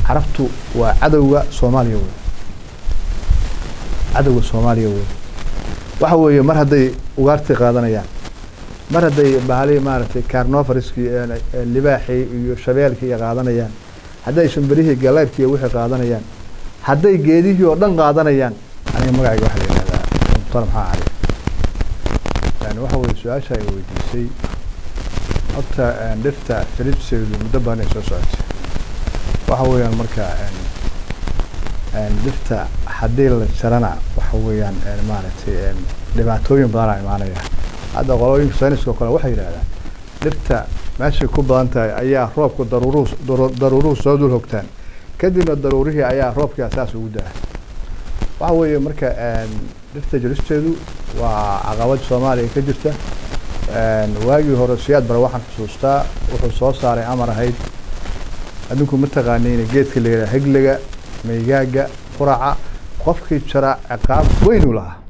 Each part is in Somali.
carabtu waa cadowga soomaaliya wey cadowga soomaaliya wey waxa weeye mar hadday ugaartii qaadanayaan mar hadday bahali maaragtay carnofariskii libaaxii iyo shabeelkii iyo qaadanayaan hadday shimberihii galeyrkii iyo wixii qaadanayaan hadday geedihii oo dhan qaadanayaan aniga magacayga waxaa la yihahdaa mukhtar maxaa cali yani waxa weye su-aasha ay weydiisay horta dhirta jaribseedu muddo badan ay soo socotay waxa weeyaan marka dhirta haddii la jarana waxa weeyaan maaragtay dhibaatooyin badanaa imaanaya hadda qolooyinka sayniska oo kale waxay yidhahdaan dhirta meeshay ku badan tahay ayaa roobku daruuruhu daruuruhu soo dul hogtaan kadibna daruurihii ayaa roobkii asaas ugu daa waxa weeye marka dhirta jaristeedu waa caqabad soomaaliya ka jirta waagii hore siyaad bare waxaan xusuustaa wuxuu soo saaray amar ahayd adinku ma taqaaniin geedka la yidhaha heglega maygaaga quraca qofkii jara ciqaab weyn uu lahaa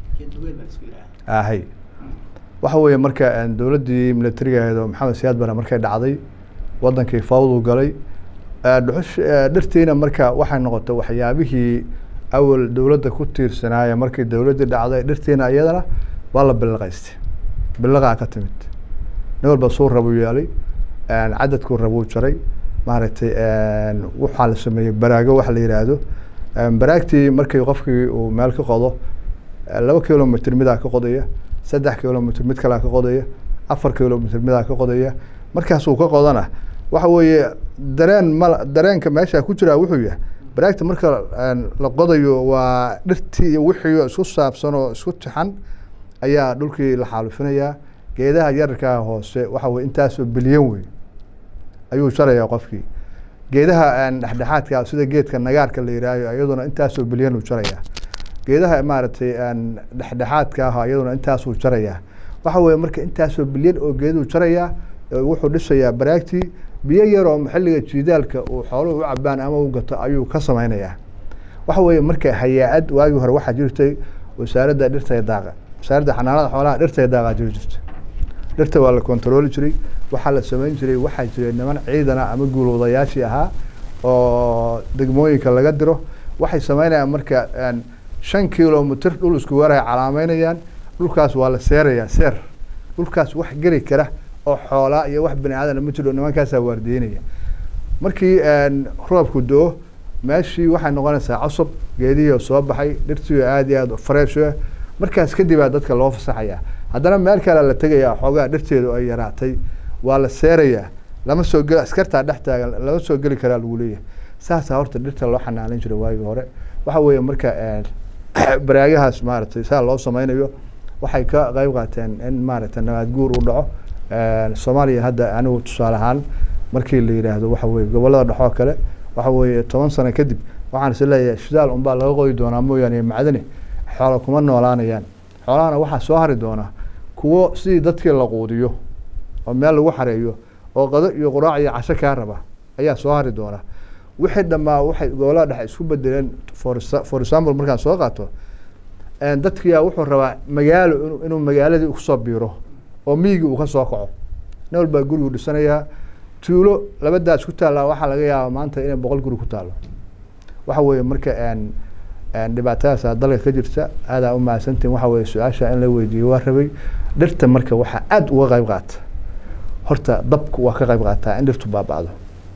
ahay waxa weeye marka dowladdii militariga ahayd oo maxamed siyaad bare markay dhacday wadankii fawdu galay dhuxush dhirtiina marka waxay noqotay waxyaabihii awal dowladda ku tiirsanaaya markii dowladdii dhacday dhirtiina iyadana waa la bilaqaystay bilaqaa ka timid nin walba suu rabuu yeelay cadadkuu rabuu jaray maaragtay waxaa la sameeyey baraago waxa la yidhaahdo baraagtii markii qofkii uu meel ka qodo laba kilomitr midaa ka qodaya saddex kilomitr mid kalea ka qodaya afar kilomitr midaa ka qodaya markaasuu ka qodana waxa weeye dareen ma dareenka meesha ku jiraa wuxuu yahay baraagta marka la qodayo waa dhirtii iyo wixii isku saabsan oo isku tixan ayaa dhulkii la xaalufinayaa geedaha yararkaa hoose waxa weye intaasoo bilyan wey ayuu jarayaa qofkii geedaha dhexdhexaadka sida geedka nagaarka la yihaaho iyaduna intaasoo bilyan uu jarayaa geedaha maaragtay dhexdhexaadka ah iyaduna intaasuu jarayaa waxa weye marka intaasoo bilyan oo geeduu jarayaa wuxuu dhisayaa baraagtii biyo yaroo xilliga jiidaalka uu xooluhu u cabaan ama u gato ayuu ka samaynayaa waxa weeye marka hayaa-ad waagii hore waxaa jirtay wasaaradda dhirta daaqa wasaaradda xanaanada xoolaha dhirta daaqa jiri jirtay dhirta waa la kontarooli jiray waxaa la samayn jiray waxaa jiray niman ciidana ama guulwadayaashii ahaa oo degmooyinka laga diro waxay samaynayaan marka shan kilomitr dhul isku weeray calaameynayaan dhulkaas waa la seerayaa seer dhulkaas wax geli kara oo xoolaa iyo wax bani aadana ma jiro nimankaasaa waardiyeynaya markii roobku do-o meeshii waxay noqonaysaa cosob geedihii soo baxay dhirtii aada iyo aada fresh ah markaas kadibaa dadka loo fasaxayaa haddana meel kale la tegayaa xoogaa dhirteedu ay yaraatay waa la seerayaa lama soo geli askartaa dhex taagan lama soo geli karaa lagu leeyahay saasaa horta dhirta loo xanaanin jiray waagii hore waxa weeye marka baraagahaas maaragtay saa loo sameynayo waxay ka qeyb qaateen in maaragtay nabaad guur uu dhaco soomaaliya hadda anigu tusaale ahaan markii la yidhaahdo waxa weye gobolada dhexoo kale waxa weeye toban sano kadib waxaan is leeyahay shidaal unbaa laga qodi doonaa mooyaane macdani xoola kuma noolaanayaan xoolahana waxaa soo hari doonaa kuwo sidii dadkii la quudiyo oo meel lagu xareeyo oo qado iyo quraac iyo casho kaa raba ayaa soo hari doona wixii dhammaa waxay gobolada dhexe isku bedeleen for for example markaan soo qaato dadkiyaa wuxuu rabaa magaalo inuu magaaladii kusoo biiro oo miyigii uu ka soo kaco nin walbaa gurigu dhisanayaa tuulo labadaas ku taallaa waxaa laga yaabaa maanta inay boqol guri ku taallo waxa weeye marka dhibaatadaasa dalka ka jirta aadaa u mahadsantiin waxa weye su-aasha in la weydiiyo waa rabay dhirta marka waxaa aada uga qeyb qaata horta dabku waa ka qeyb qaataa in dhirtu baaba'do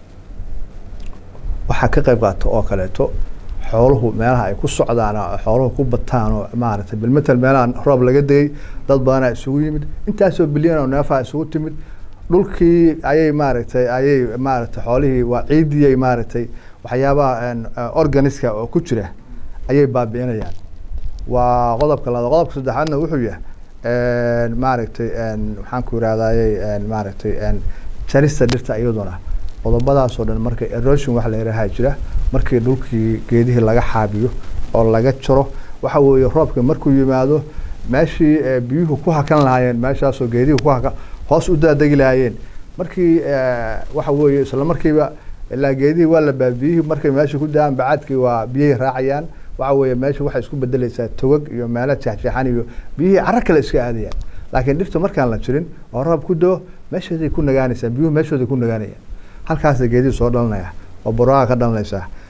waxaa ka qeyb qaata oo kaleeto xooluhu meelaha ay ku socdaan oo xooluhu ku bataan oo maaragtay bilmetel meelaha roob laga degay dad badanaa isugu yimid intaasoo bilyan oo neefaha isugu timid dhulkii ayay maaragtay ayay maaragtay xoolihii waa ciidiyay maaragtay waxyaabaha organiska oo ku jira ayay baabi'inayaan waa qodobka labaad qodobka saddexaadna wuxuu yahay maaragtay maxaan ku irahdaayey maaragtay jarista dhirta iyaduna qodobadaasoo dhan marka erosion waxa la yidhaaha jira markii dhulkii geedihii laga xaabiyo oo laga jaro waxa weeye roobka markuu yimaado meeshii biyuhu ku hakan lahaayeen meeshaasoo geedihii ku hakan hoos u daadegi lahaayeen markii waxa weeye isla markiiba ilaa geedihii waa la baabiyihii markay meesha ku da-aan bacaadkii waa biyihii raacayaan waxa weeye meesha waxay isku bedeleysaa togag iyo meelo jeexjeexan iyo biyihii caro kale iska aadayaan laakiin dhirta markaan la jirin oo roob ku doo meeshooday ku nagaanaysaa biyuhu meeshooday ku nagaanayaan halkaasa geedihii soo dhalanaya oo baraaga ka dhalanaysaa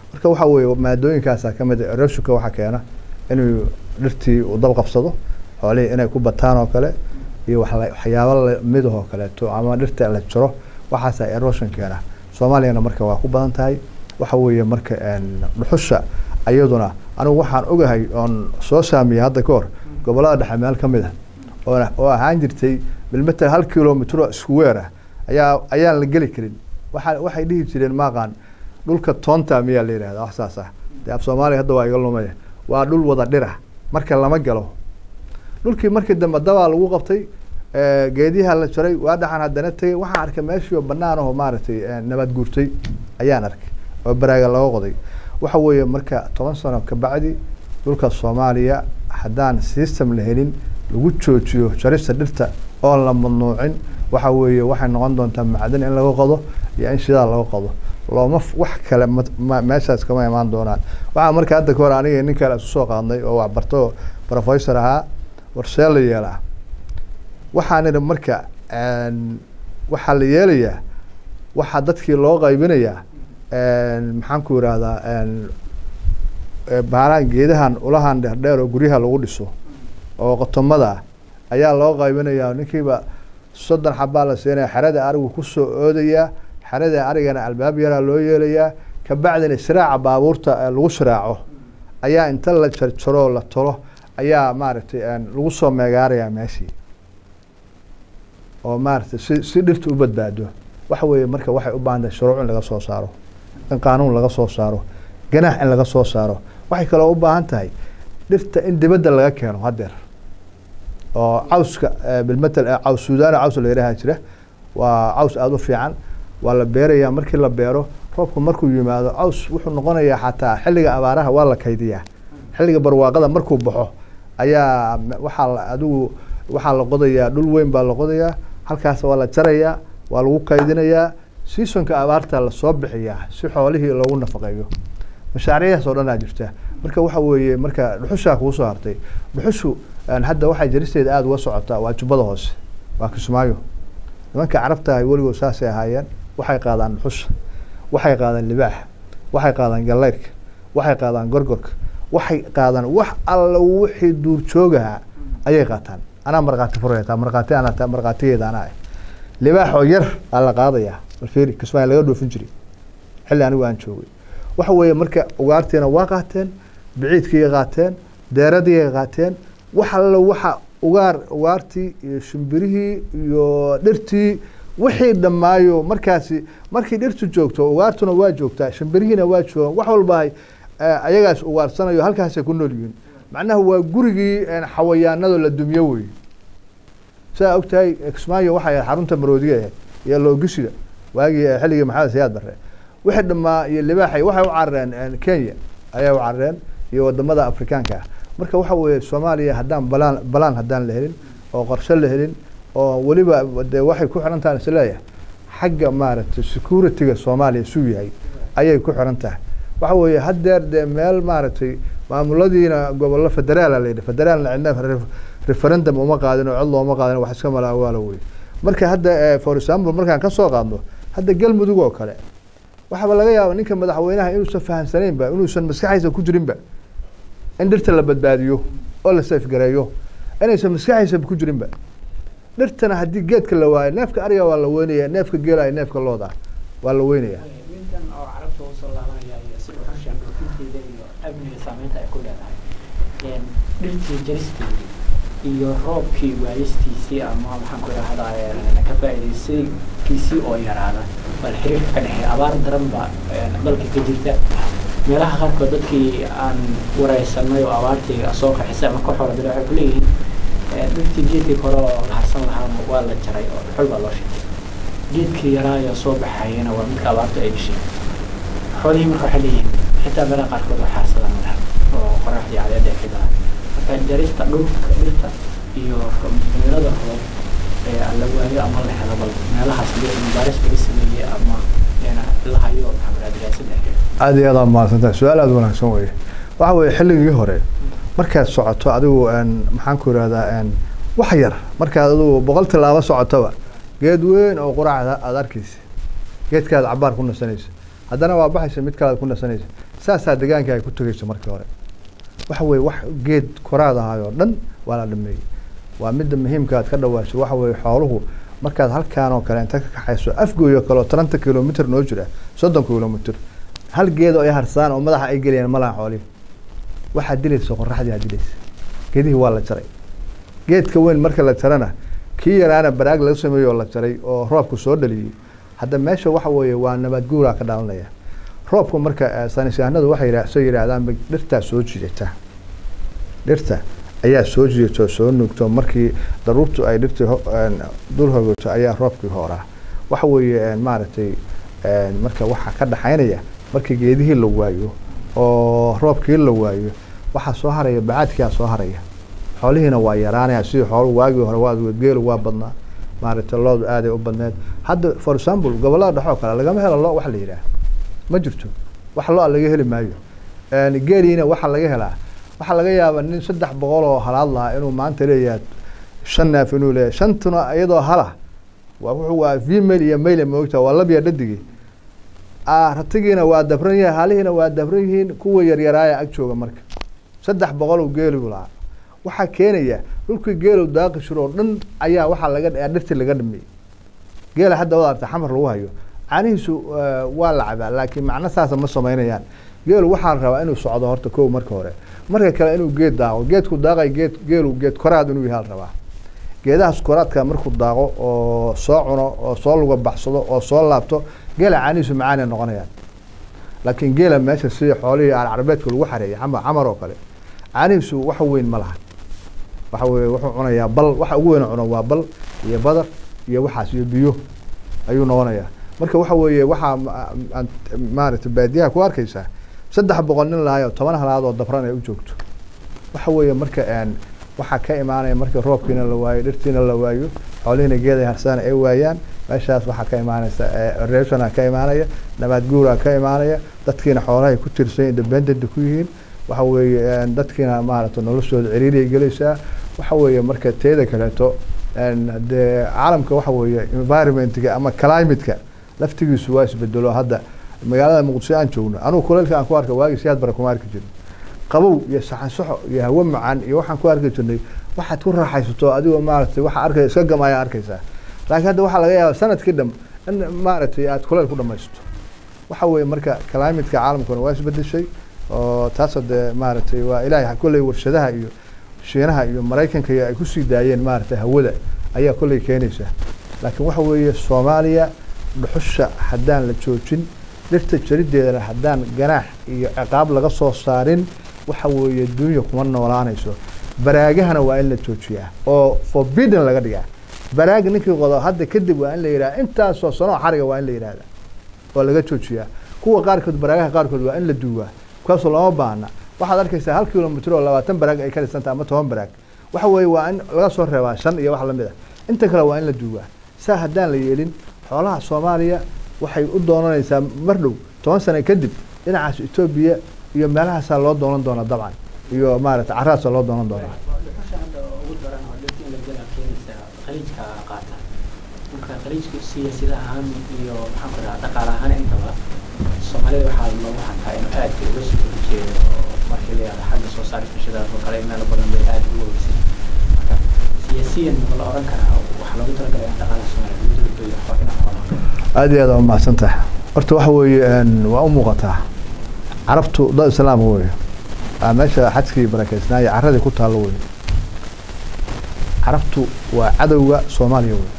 marka waxa weeye maadooyinkaasa ka mid erosionka waxaa keena inuu dhirtii uu dab qabsado xoolihii inay ku bataan oo kale iyo waxyaaba lamid oo kaleeto ama dhirta la jiro waxaasa erosion keena soomaaliyana marka waa ku badan tahay waxa weeye marka dhuxusha iyaduna anigu waxaan ogahay oon soo saamiyey hadda ka hor gobolada dhexe meel ka mid a oo oo ahaan jirtay bilmeter hal kilomitro square ah ayaa ayaan la geli karin waa waxay dhihi jireen maaqaan dhulka toonta miyaa la yihahda wax saas ah dee af soomaaliya hadda waa iga lumaya waa dhul wada dhira marka lama galo dhulkii markii dambe dabaa lagu qabtay geediyaha la jaray waa dhaxan haddana tegay waxaan arkay meeshii oo banaan aho maaragtay nabad guurtay ayaan arkay oo baraaga laga qoday waxa weeye marka toban sano kabacdi dhulka soomaaliya haddaan system la helin lagu joojiyo jarista dhirta oon la mamnuucin waxa weeye waxay noqon doontaa macdan in laga qodo iyo in shidaal laga qodo looma wax kale meeshaas kama imaan doonaan waxaa marka hadda ka hor aniga nin kale isu soo qaadnay oo waxbarto professor ahaa warsee la yeelaa waxaan idhi marka waxaa la yeelayaa waxaa dadkii loo qaybinayaa maxaan ku irahdaa baaraan geedahan ulahan dheerdheer oo guryaha lagu dhiso oo qotomada ah ayaa loo qaybinayaa ninkiiba soddon xabaa la siinaya xerada arigu kusoo oodayaa xerada arigana albaab yaraa loo yeelayaa kabacdina siraaca baabuurta lagu siraaco ayaa inta la jarjaro la tolo ayaa maaragtay lagu soo meegaarayaa meeshii oo maaragtay si si dhirta u badbaado waxa weeye marka waxay u baahan tahay shuruuc in laga soo saaro in qaanuun laga soo saaro ganaax in laga soo saaro waxay kaloo u baahan tahay dhirta in dibadda laga keeno haddeer oo cawska bilmetel caws suudaana caws la yidhaha jira waa caws aada u fiican waa la beerayaa markii la beero roobku markuu yimaado caws wuxuu noqonayaa xataa xilliga abaaraha waa la kaydiyaa xilliga barwaaqada markuu baxo ayaa waxaa adigu waxaa la qodayaa dhul weyn baa la qodayaa halkaas waa la jarayaa waa lagu kaydinayaa seasonka abaarta lasoo bixiyaa si xoolihii loogu nafaqeeyo mashaariicdaas oo dhan aa jirta marka waxa weeye marka dhuxushaa kugu soo hartay dhuxushu hadda waxay jaristeeda aada uga socotaa waa jubbada hoose waa kismaayo nimanka carabtahay weligood saasay ahaayeen waxay qaadaan dhuxusha waxay qaadaan libaaxa waxay qaadaan gallayrka waxay qaadaan gorgorka waxay qaadaan wax alla wixii duurjoogaha ayay qaataan anaa markhaati furaya taa markhaati anaa taa markhaatigeeda anaa ah libaaxoo yar aa la qaadayaa balfeeri kismaayo laga dhoofin jiray xilli anigu aan joogay waxa weeye marka ugaartiina waa qaateen biciidkiiay qaateen deeradiiay qaateen wax alla waxa ugaar ugaartii iyo shimbirihii iyo dhirtii wixii dhammaayo markaasi markii dhirtu joogto ugaartuna waa joogtaa shimbirihiina waa joogaan wax walba ayagaas ugaarsanayo halkaasay ku nool yihiin macnaha waa gurigii xawayaanado la dumyo wey sidaa ogtahay kismaayo waxay xarunta maroodiga ahayd iyo loogisiga waagii xilligii maxamed sayaad barre wixii dhamaa iyo libaaxay waxay u carareen kenya ayay u carareen iyo wadamada afrikaanka ah marka waxa weeye soomaaliya haddaan balaan balaan haddaan la helin oo qorshe la helin oo weliba de waxay ku xiran tahay isleeyahay xagga maaragtay security-ga soomaaliya suu yahay ayay ku xiran tahay waxa weeye haddeer dee meel maaragtay maamuladiina gobollo federaala la yidhi federaalna cidna referendum uma qaadin oo cod looma qaadin wax iska mala awaala wey marka hadda for example markaan ka soo qaadno hadda galmudug oo kale waxaaba laga yaaba ninka madaxweynaha inuusan fahamsanaynba inuusan maskaxaysa ku jirinba in dhirta la badbaadiyo oo la safgareeyo inaysan maskaxaysa ku jirinba dhirtana haddii geedka la waayo neefka ariga waa la weynaya neefka geela neefka looda waa la weynaya wintan oo carabta usoo laabanaya iyo si uxushan dhoofinteeda iyo amniga saameynta ay ku leedahay dhirtii jaristeedii iyo roobkii waayistiisii ama maxaan ku idhahdaa ka faa'iidaysigiisii oo yaraada bal xiriirka ka dhexeeya abaar daran baa dalka ka jirta meelaha qaarkood dadkii aan wareysanay oo abaartii soo qaxisay ama ka xoolo dira waxay kuleeyihiin dhirtii geedkii kore oo la harsan lahaa waa la jaray oo dhuxul baa loo shitay geedkii yaraayo soo baxayana waa midka abaartu ay dishay xoolihii marka waxay leeyihiin xitaa meelaha qaarkood waa xaarsadaan madax oo qoraxdii cadeeda ay ka daran marka jarista dhulka dhirta iyo cimilada roob la waayo ama la helo bal meelahaas mubaaris laga sameeyey ama la hayo maxamed aada iyo aad aa mahadsantahay su-aal aada wanaagsan weye waxa weeye xilligii hore markaad socoto adigu maxaan ku irahdaa wax yar markaad adigu boqol tilaabo socotoba geed weyn oo quraacda aada arkeysa geedkaad cabaar ku nasanaysa haddana waa baxaysa mid kalead ku nasanaysa saasaa deegaanka ay ku tegayso markii hore waxa weye wax geed koraad ahay oo dhan waa la dhameeyey waa midda muhiimka aad ka dhawaasho waxa weye xooluhu markaad halkaan oo kale inta ka kaxayso afgooy oo kale oo taranta kilomitr noo jira soddon kilomitr hal geedo ay harsaan oo madaxa ay geliyaan malaha xoolihi waxaad dilaysa qoraxdii aad dilaysa geedihii waa la jaray geedka weyn marka la jarana kii yaraana baraag laga sameeyo oo la jaray oo roobku soo dhaliyey hadda meesha waxa weeye waa nabaad guuraa ka dhalanaya roobku marka saynisyahanadu waxay yidha soo yidhaahdaan dhirtaa soo jiidata dhirta ayaa soo jiidata oo soo nuugto markii daruurtu ay dhirtii dul hogato ayaa roobkii hooraa waxa weeye maaragtay marka waxaa ka dhaxaynaya markii geedihii la waayo oo roobkii la waayo waxaa soo haraya bacaadkiaa soo haraya xoolihiina waa yaraanaya sidii xoolu waagii hore waa geelu waa badnaa maaragtay loodu aaday u badneed hadda for example gobollada dhexoo kale lagama helo lo wax la yidhaah ma jirto wax lo-a laga heli maayo geeliina waxaa laga helaa waxaa laga yaabaa nin saddex boqol oo halaad lahaa inuu maanta leeyahay shan neef inuu leeyahay shantuna iyadoo hala waa wuxuu waa female iyo male moogta waa labya dhadigii ratigiina waa dabran yahay halihiina waa dabran yihiin kuwa yaryaraaya ag jooga marka saddex boqol uu geeligu lahaa waxaa keenaya dhulkii geelu daaqi jiro oo dhan ayaa waxaa laga dhirtii laga dhameeyey geela hadda wad arta xamar lagu hayo caanihiisu waa la cabaa laakiin macno saasa ma samaynayaan geelu waxaa la rabaa inuu socdo horta kow marka hore marka kale inuu geed daaqo geedku daaqay geed geelu geed koraad inuu yahay la rabaa geedahaas koraadka markuu daaqo oo soo cuno oo soo luga baxsado oo soo laabto geela caanihiisu macaanay noqonayaan laakiin geela meesha sidii xoolihii alcarabeedka lagu xareeyay ama camar oo kale caanihiisu wax weyn ma laha waxa weye wuxuu cunayaa bal waxa ugu weyn cuno waa bal iyo badar iyo waxaas iyo biyo ayuu noqonayaa marka waxa weeye waxaa maaragtay baadiyaha ku arkaysaa saddex boqol nin lahayo toban halaad oo dabran ay u joogto waxa weeye marka waxaa ka imaanaya marka roobkiina la waayo dhirtiina la waayo xoolihiina geeday harsaan ay waayaan meeshaas waxaa ka imaanaysa reshona ka imaanaya nabaad guuraa ka imaanaya dadkiina xoolahay ku tirsan independent ku yihiin waxa weeye dadkiina maaragtay noloshooda ciriiriyay gelaysaa waxa weeye marka teeda kaleeto dee caalamka waxa weeye environmentga ama climateka laftigiisu waa isbedelo hadda magaalada muqdisho aan joogno anugu kuleylka aan ku arka waagii siyaad bara kuma arki jirin qabow iyo saxansaxo iyo hawo macaan iyo waxaan ku arki jirnay waxaad ku raaxaysato adigoo maaragtay waxa arkay iska gamaya arkaysaa laakiin hadda waxaa laga yaaba sanadkii dham in maaragtay aad kuleyl ku dhamaysto waxa weeye marka climateka caalamkuna waa isbedeshay oo taas dee maaragtay waa ilaahay kolley warshadaha iyo shiinaha iyo maraykanka iyo ay kusii daayeen maaragtay hawada ayaa kolley keenaysa laakiin waxa weeye soomaaliya dhuxusha haddaan la joojin dhirta jarideedana haddaan ganaax iyo ciqaab laga soo saarin waxa weeye dunya kuma noolaanayso baraagahana waa in la joojiyaa oo forbidden laga dhigaa baraag ninkii qodo hadda kadib waa in la yidhaha intaasoo sanoo xariga waa in la yidhahda oo laga joojiyaa kuwa qaarkood baraagaha qaarkood waa in la duugaa kaasoo lama baahna waxaad arkaysaa hal kilomitr oo labaatan baraag ay ka dhisantaha ama toban baraag waxa weeye waa in laga soo reebaa shan iyo wax lamid a inta kale waa in la duugaa saa haddaan la yeelin xoolaha soomaaliya waxay u doonanaysaa mar dhow toban sano kadib dhinacaas etoobiya iyo meelahaasaa loo doonan doonaa dabcan iyo maaragtay carraasa loo doonan doonaa dhuxusha hadda ugu daran oo dhirta in la gela keenaysa khaliijka qaata marka khaliijka siyaasada ahaan iyo maxaan ku dhahaa dhaqaale ahaan intaba soomaalida waxaa loogu hantaa inuu aad uga soo horjeedo markii la yihahdo xagga soo saarista shidaas oo kale meelo badan bay aad ugu horeysay marka siyaasiyan ma la oran karaa waxaa loogu talagalay in dhaqaalaha soomaaliya lagu dulbeeyo xoolina xoolaha aada iyo aad waa mahadsan tahay horta waxa weeye waa u muuqataa carabtu dad islaam weeye waa meesha xajkii barakeysnaayo carradii ku taallo weeye carabtu waa cadowga soomaaliya wey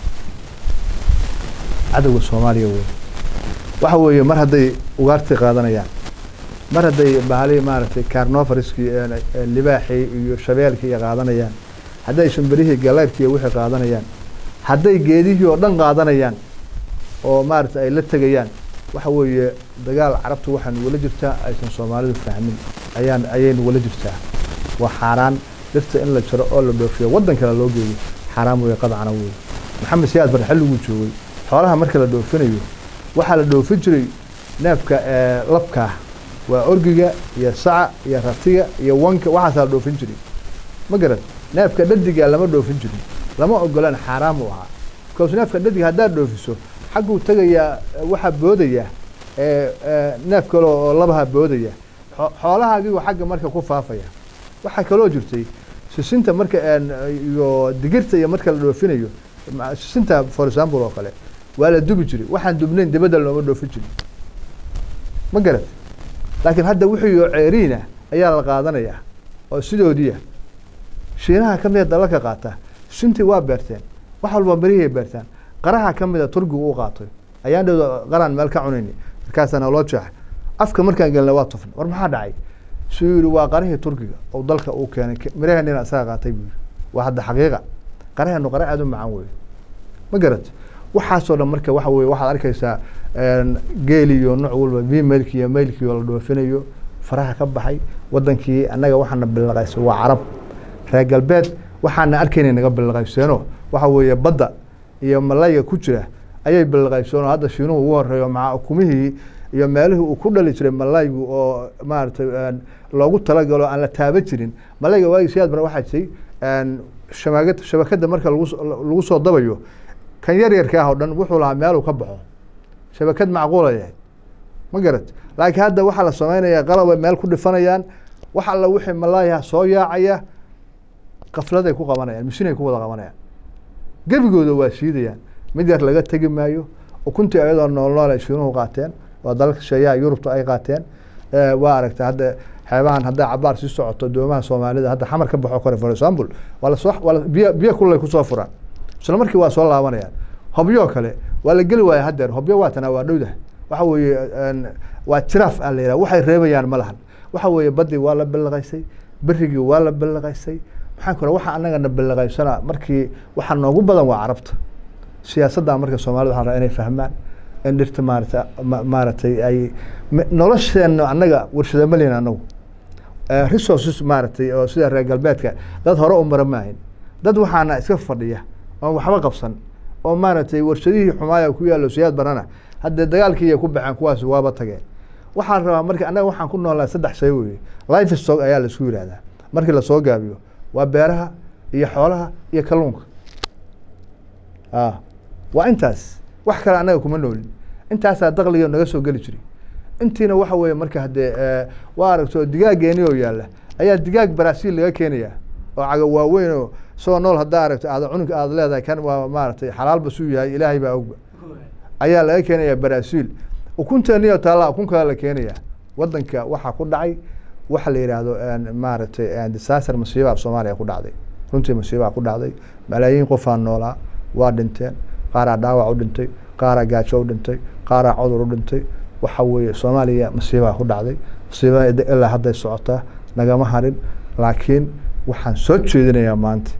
cadowga soomaaliya wey waxa weeye mar hadday ugaartii qaadanayaan mar hadday bahali maaragtay carnofariskii libaaxii iyo shabeelkii qaadanayaan hadday shimbilihii galeyrkii wixii qaadanayaan hadday geedihii oo dhan qaadanayaan oo maaragtay ay la tegayaan waxa weeye dagaal carabtu waxaan wala jirtaa aysan soomaalidu fahmin ayaan ayaynu wala jirtaa waa xaaraan dhirta in la jaro oo la dhoofiyo waddan kale loo geeyo xaaraan weeye qadcana weeye maxamed siyaad bar xilliguu joogay xoolaha marka la dhoofinayo waxaa la dhoofin jiray neefka labkaa waa orgiga iyo saca iyo ratiga iyo wanka waxaasaa la dhoofin jiray ma garan neefka dhadiga lama dhoofin jirin lama ogolaan xaaraan buu ahaa bikaas neefka dhadiga haddaad dhoofiso xagguu tegayaa waxaa boodayaa neef kale oo labaha boodaya xoolahaagiigu xagga marka ku faafaya waxaa kaloo jirtay sisinta marka iyo digirta iyo marka la dhoofinayo sisinta for example oo kale waa la dubi jiray waxaan dubnayn dibadda looma dhoofin jirin ma garat laakiin hadda wixii oo ceeriina ayaa la qaadanaya oo sidoodiia shiinaha ka mida dalalka qaata sintii waa beerteen wax walba berihiay beertaan qaraha ka mida turkigu u qaatay ayaan dhowda qaraan meel ka cunayni markaasaa naloo jeexay afka markaan gelna waa tufna war maxaa dhacay suu yihi waa qarihii turkiga oo dalka uu keenay miraheenina isaga qaatay buu yihi waa hadda xaqiiqa qaraheenu qara aada u macaan weeye ma garat waxaasoo dhan marka waxa weye waxaad arkaysaa geeliyo nooc walba bimailki iyo mailkii oo la dhoofinayo faraha ka baxay wadankii annaga waxaana bilaqaysa waa carab reer galbeed waxaana arkayna naga bilaqayseeno waxa weeye badda iyo malayga ku jira ayay bilaqayseenoo hadda shiinuhu ugu horeeyo maca ukumihii iyo meelihii uu ku dhali jiray malaygu oo maaragtay loogu talagalo aan la taaban jirin malayga waagi siyaad bara waxaa jiray shamagad shabakada marka lagu lagu soo dabayo kan yar yarka ah oo dhan wuxuu lahaa meeluu ka baxo shabakad macquula yahay ma garat laakiin hadda waxaa la sameynaya qalabay meel ku dhifanayaan wax alla wixii malaayaha soo yaacaya kafladay ku qabanayaan mishinay ku wada qabanayaan gebigooda waa shiidayaan mid yar laga tegi maayo ukuntii ayadoo nool nool ay shiinuhu qaateen oo dalalka sheeyaha yurubta ay qaateen waa aragtay hadda xeebahan hadday cabaar sii socoto doomaha soomaalida hadda xamar ka baxo kore for example waa lasoo waa biyo biyo kulay kusoo furaan isla markii waa soo laabanayaan hobyoo kale waa la geli waaya haddeer hobyo waatana waa dhowdaha waxa weeye waa jiraaf aa la yidhaha waxay reebayaan ma lahan waxa weeye baddii waa la ballaqaysay berigii waa la ballaqaysay maxaan ku waxa annagana ballaqaysana markii waxa noogu badan waa carabta siyaasadda marka soomaalida waxaan rabaa inay fahmaan in dhirta maarata maaragtay ay nolosheena annaga warshada malin annagu resources maaragtay oo sida reer galbeedka dad hore u mara maahin dad waxaana iska fadhiya oon waxba qabsan oo maaragtay warshadihii xumaaya ku yaallo siyaad barana haddee dagaalkii ay ku baxeen kuwaasi waaba tageen waxaan rabaa marka annaga waxaan ku noolaa saddex shay weye life stock ayaa laisku yihahdaa markii lasoo gaabiyo waa beeraha iyo xoolaha iyo kalluunka a waa intaas wax kale annaga kuma noolin intaasaa dakliga naga soo geli jiray intiina waxa weeye marka haddee waa aragto digaageeni oo yaalla ayaa digaag baraasiil laga keenaya oo caga waaweyn oo isagoo nool haddaa aragto aada cunug aada leedahay kan waa maaragtay xalaalba suu yahay ilaahay baa ogba ayaa laga keenaya baraasiil ukunteeniyo taalla ukun kale la keenaya wadanka waxaa ku dhacay waxa la yidhaahdo maaragtay disaster masiibaa soomaaliya ku dhacday runtii masiibaa ku dhacday malaayiin qofaa noolaa waa dhinteen qaaraa dhaawac u dhintay qaaraa gaajo u dhintay qaaraa cudur u dhintay waxa weeye soomaaliya masiibaa ku dhacday masiibada ilaa hadday socotaa nagama harin laakiin waxaan soo jeedinayaa maanta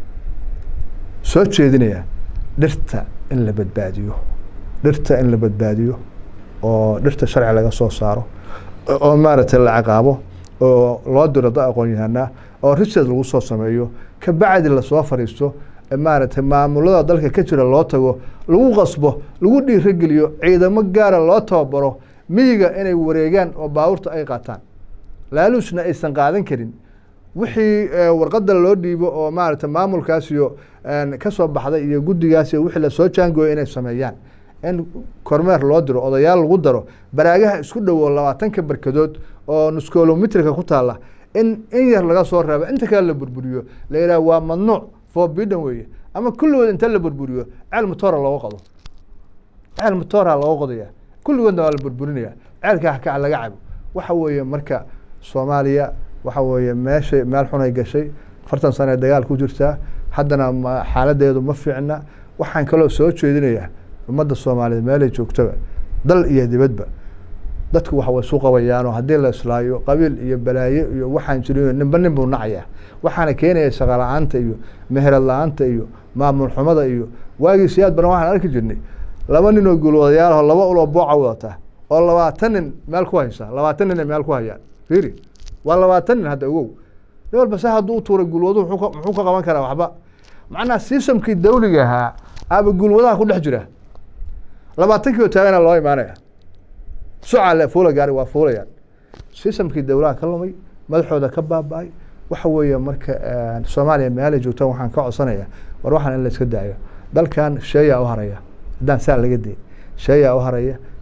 soo jeedinayaa dhirta in la badbaadiyo dhirta in la badbaadiyo oo dhirta sharci laga soo saaro oo maaragtay la ciqaabo oo loo diro da aqoon yahanaa oo research lagu soo sameeyo kabacdi lasoo fariisto maaragtay maamulada dalka ka jira loo tago lagu qasbo lagu dhiirogeliyo ciidamo gaara loo tababaro miyiga inay wareegaan oo baabuurta ay qaataan laaluusna aysan qaadan karin wixii warqadda loo dhiibo oo maaragtay maamulkaas iyo kasoo baxday iyo guddigaas iyo wixii lasoo jaangooyo inay sameeyaan in kormeer loo diro odayaal lagu daro baraagaha isku dhowo labaatanka barkadood oo nuskolomitrika ku taalla in in yar laga soo reebo inta kale la burburiyo la yidhaha waa mamnuuc forbidden weeye ama kulligood inta la burburiyo ceel motora looga qodo ceel motora looga qodaya kulligoodna waa la burburinaya ceelka hakac laga cabo waxa weeye marka soomaaliya waxa weeye meeshay meel xunay gashay afartan sane dagaal ku jirtaa haddana xaaladeedu ma fiicna waxaan kaloo soo jeedinayaa ummadda soomaaliyeed meelay joogtaba dal iyo dibadba dadku waxa way isu qabayaanoo haddii la islaayo qabiil iyo balaayo iyo waxaan jirin ninba nin buu nacaya waxaana keenaya shaqa la-aanta iyo meherad la-aanta iyo maamul xumada iyo waagii siyaad badan waxaan arki jirnay laba nin oo guulwadayaalaho laba uloo booca wadata oo labaatan nin meel ku haysa labaatan nin ay meel ku hayaan fiiri waa labaatan nin hadda ogow nin walba se hadduu u tuuray guulwaduhu muxuu ka qaban karaa waxba macnaha sistamkii dawliga ahaa aaba guulwadaha ku dhex jira labaatankii oo taagana loo imaanaya sucale fuula gaari waa fuulayaan sistamkii dawlaha ka lumay madaxooda ka baaba-ay waxa weeye marka soomaaliya meelay joogtaan waxaan ka codsanaya war waxaan in la iska daayo dalkan sheeyaa u haraya haddaan saa laga day sheeyaa u haraya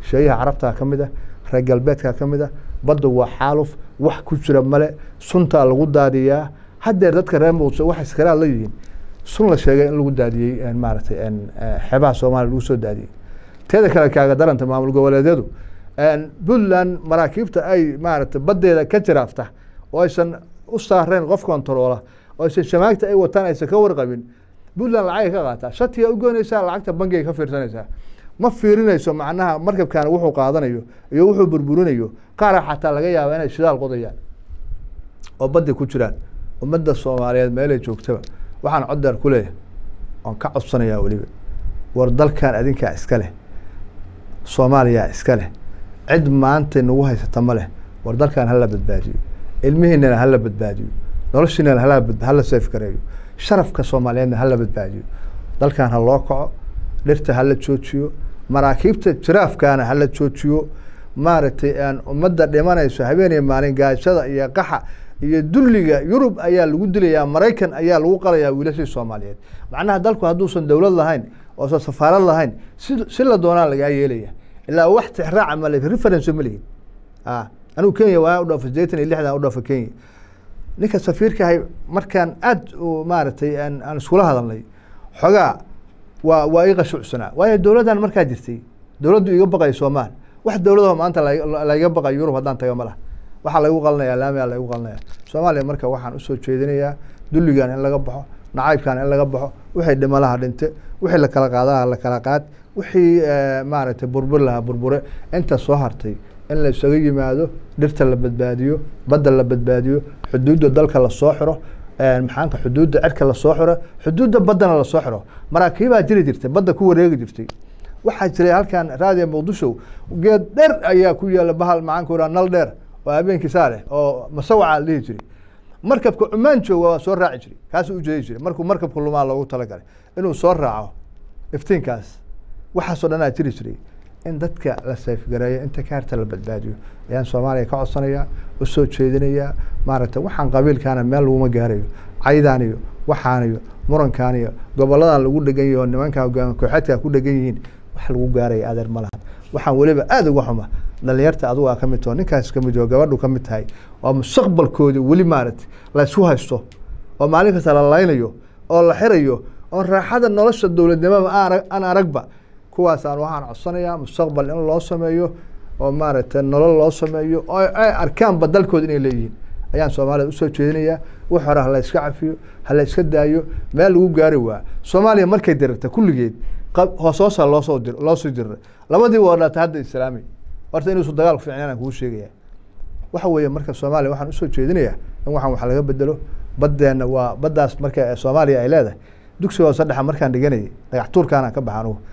sheeyaha carabtaa ka mid ah reer galbeedkaa ka mid ah badda waa xaaluf wax ku jira male suntaa lagu daadiyaa haddeer dadka reer muqdisho waxay iskaraad la yihiin sun la sheegay in lagu daadiyey maaragtay xeebaha soomaaliya lagu soo daadiyey teeda kale kaaga daranta maamul goboleedyadu puntland maraakiibta ay maaragtay baddeeda ka jiraafta oo aysan u saareen qof kontaroola oo aysan shamaagta ay wataan aysan ka warqabin puntland lacagay ka qaataa shatiga u goynaysaa lacagta bangiga ka fiirsanaysaa ma fiirinayso macnaha markabkaana wuxuu qaadanayo iyo wuxuu burburinayo qaara xataa laga yaaba inay shidaal qodayaan oo baddi ku jiraan ummadda soomaaliyeed meelay joogtaba waxaan coddeer ku leeyahay oon ka codsanayaa weliba war dalkan adinkaa iska leh soomaaliyaa iska leh cid maanta nagu haysata ma leh war dalkan hala badbaadiyo ilmihiinana hala badbaadiyo noloshiinana hala seef gareeyo sharafka soomaaliyeedna hala badbaadiyo dalkan ha loo kaco dhirta hala joojiyo maraakiibta jiraafkaana hala joojiyo maaragtay aan ummadda dhimanayso habeeniya maalin gaajada iyo qaxa iyo dulliga yurub ayaa lagu dilayaa maraykan ayaa lagu qalayaa wiilashii soomaaliyeed macnaha dalku hadduusan dowlad lahayn oosan safaarad lahayn si si la doonaa lagaa yeelaya ilaa wax tixraaca male reference ma lihin a anigu kenya waa u dhoofa sideetan iyo lixdan u dhoofa kenya ninka safiirka ahay markaan aad maaragtay aan iskula hadalnay xogaa waa waa ii qashuucsanaa waayo dowladdan markaa jirtay dowladdu iga baqay soomaal wax dowladaho maanta laiga baqay yurub haddaan taga ma laha waxaa lagu qalinayaa laamiyaa lagu qalinaya soomaaliya marka waxaan usoo jeedinayaa dulligan in laga baxo nacaybkan in laga baxo wixii dhimalaha dhinte wixii la kala qaadaha la kala qaad wixii maaragtay burbur lahaa burbure inta soo hartay in la isaga yimaado dhirta la badbaadiyo badda la badbaadiyo xuduudda dalka lasoo xiro maxaanka xuduudda cirka lasoo xiro xuduudda baddana lasoo xiro maraakiibaa jiri jirtay badda ku wareegi jirtay waxaa jiray halkan raadiya muqdisho geed dheer ayaa ku yaala bahal maxaanku raa nal dheer oo habeenkii saa leh oo masawaca la dhihi jiray markabka cumaan jooga waa soo raaci jiray kaasuu ujeedi jiray markuu markabka lumaa loogu talagalay inuu soo raaco iftiinkaas waxaasoo dhanaa jiri jiray in dadka la sayfgareeyo inta kaarta la badbaadiyo ayaan soomaaliya ka codsanayaa usoo jeedinayaa maaragtay waxaan qabiilkaana meel laguma gaarayo caydaan iyo waxaan iyo murankaan iyo goboladan lagu dhegan yahi oo nimanka hogaami kooxeedka ku dhegan yihiin wax lagu gaaraya adeer ma lahan waxaan weliba aada uga xuma dhalinyarta adugu aa ka mid taho ninkaas ka mid oo gabadhu ka mid tahay oo mustaqbalkoodi weli maaragtay laysku haysto oo maalin kasta la laynayo oo la xirayo oo raaxada nolosha dowladnimada aan aragba kuwaasaan waxaan codsanayaa mustaqbal in loo sameeyo oo maaragtay nolol loo sameeyo oo ay arkaanba dalkooda inay leeyihiin ayaan soomaalida usoo jeedinayaa wax hore hala iska cafiyo hala iska daayo meel lagu gaari waa soomaaliya markay dirarta kulligeed hoosoosa loosoo dir loosoo dirra labadii waa dhaatay hadda islaami horta inuusu dagaal fiicnaan aan kuu sheegaya waxa weeye marka soomaaliya waxaan usoo jeedinayaa in waxaan wax laga bedelo baddeenna waa baddaas marka soomaaliya ay leedahay dugsiga hoose dhexa markaan dhiganayay dhagax tuurkaanaan ka baxa anugu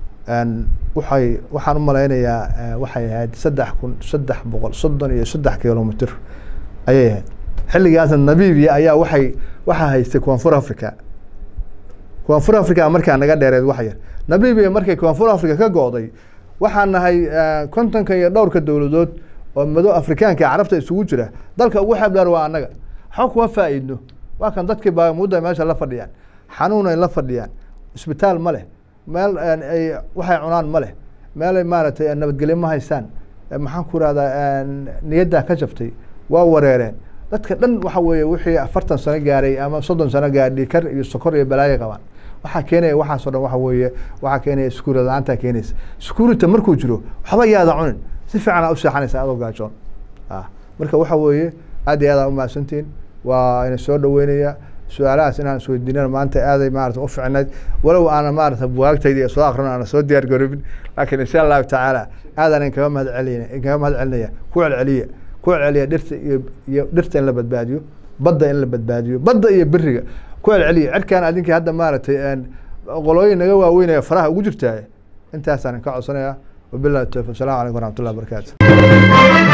waxay waxaan u malaynayaa waxay ahayd saddex kun saddex boqol soddon iyo saddex kilomitr ayay ahayd xilligaasna namibia ayaa waxay waxaa haystay koonfur africa koonfur africa markaa naga dheereed wax yar namibia markay koonfur africa ka go-day waxaan nahay kontonka iyo dhowrka dowladood oo mado afrikaanka carabta isugu jira dalka ugu xeeb dheer waa annaga waxba kuma faa-iidno waa kan dadkii baagamuudda meesha la fadhiyaan xanuun ay la fadhiyaan isbitaal ma leh meel ay waxay cunaan ma leh meelay maaragtay nabadgelyo ma haystaan maxaan ku rahdaa niyaddaa ka jabtay waa wareereen dadka dhan waxa weeye wixii afartan sano gaaray ama soddon sano gaar dhikar iyo sokor iyo balaayo qabaan waxaa keenaya waxaasoo dhan waxa weeye waxaa keenaya sekuurity la-aantaa keenaysa security markuu jiro waxba yaada cunin si fiican aa u seexanaysa adoo gaajoon marka waxa weeye aad iyo aad aa umahadsantihin waa ina soo dhaweynaya su-aalahaas inaan isweydiinana maanta aaday maarata u ficnayd walow aana maarata bugaagtayda iyo soo akrin aana soo diyaar garobin laakiin insha allahu tacaala aadaan inkaga mahad celina inkaga mahad celinaya ku celceliya ku celceliya dhirta iyo iyo dhirta in la badbaadiyo badda in la badbaadiyo badda iyo beriga ku celceliya cirkaan adinkii hadda maaragtay qolooyin naga waaweynaya faraha ugu jirtaa intaasaan ka codsanaya wabillahi tawfiq asalamu calaykum waraxmatullahi wabarakaatu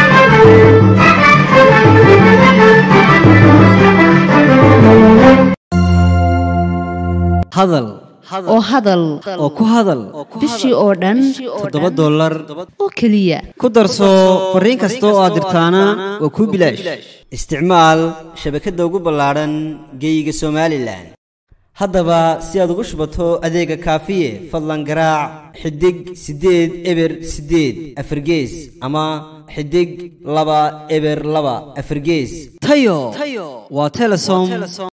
hadal oo hadal oo ku hadal bishii oo dhan toddoba dollar oo keliya ku darso fariin kasta oo aad dirtaana waa kuu bilaash isticmaal shabakadda ugu ballaadhan geeyiga somalilan haddaba si aad ugu shubato adeega kaafiye fadlan garaac xidig siddeed eber siddeed afargees ama xidig laba eber laba afargees tayo waa telesom